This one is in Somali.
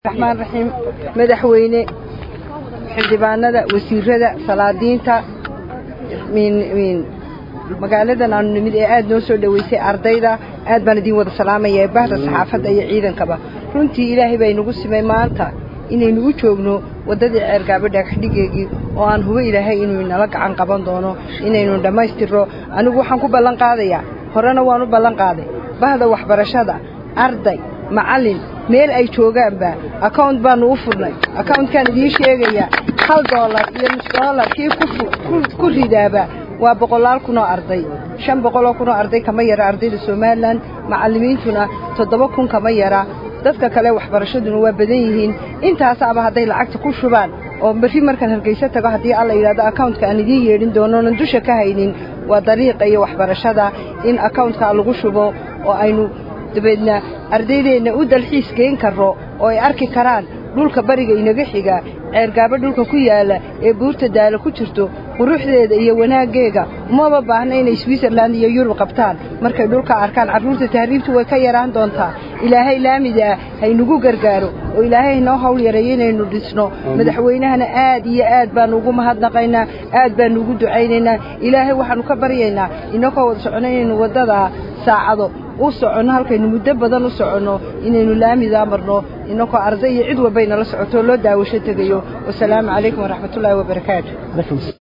raxmaan raxiim madaxweyne xildhibaanada wasiirada salaadiinta magaaladan aanu nimid ee aad noo soo dhoweysay ardayda aad baan idiin wada salaamaya ee bahda saxaafadda iyo ciidankaba runtii ilaahay baa inagu simay maanta inaynu u joogno waddadii ceergaabo dhagaxdhigeegii oo aan hubo ilaahay inuu inala gacan qaban doono inaynu dhammaystirro anigu waxaan ku ballan qaadayaa horena waan u ballan qaaday bahda waxbarashada arday macallin meel ay joogaanba account baanu u furnay accountkaan idiin sheegayaa hal doolar iyo nus doolar kii ku ridaaba waa boqolaal kunoo arday shan boqoloo kunoo arday kama yara ardayda somalilan macallimiintuna toddoba kun kama yara dadka kale waxbarashaduna waa badan yihiin intaasaaba hadday lacagta ku shubaan oo berri markaan hargayso tago haddii alla yidhahdo accountka aan idiin yeedhin doonoonan dusha ka haynin waa dariiqa iyo waxbarashada in accountka lagu shubo oo aynu dabeedna ardaydeenna u dalxiis geen karro oo ay arki karaan dhulka bariga inaga xiga ceergaabo dhulka ku yaalla ee buurta daala ku jirto quruxdeeda iyo wanaaggeega umaba baahna inay switzerland iyo yurub qabtaan markay dhulka arkaan carruurta tahriibtu way ka yaraan doontaa ilaahay laamida ah haynugu gargaaro oo ilaahay haynoo hawl yareeyo inaynu dhisno madaxweynahana aad iyo aad baanu ugu mahadnaqaynaa aad baanu ugu ducaynaynaa ilaahay waxaannu ka baryaynaa inakoo wada socono inaynu waddadaa saacado u soconno halkaynu muddo badan u soconno inaynu laamidaa marno inakoo arday iyo cid walbay nala socoto loo daawasho tegayo wasalaamu calaykum waraxmatullaahi wabarakaatu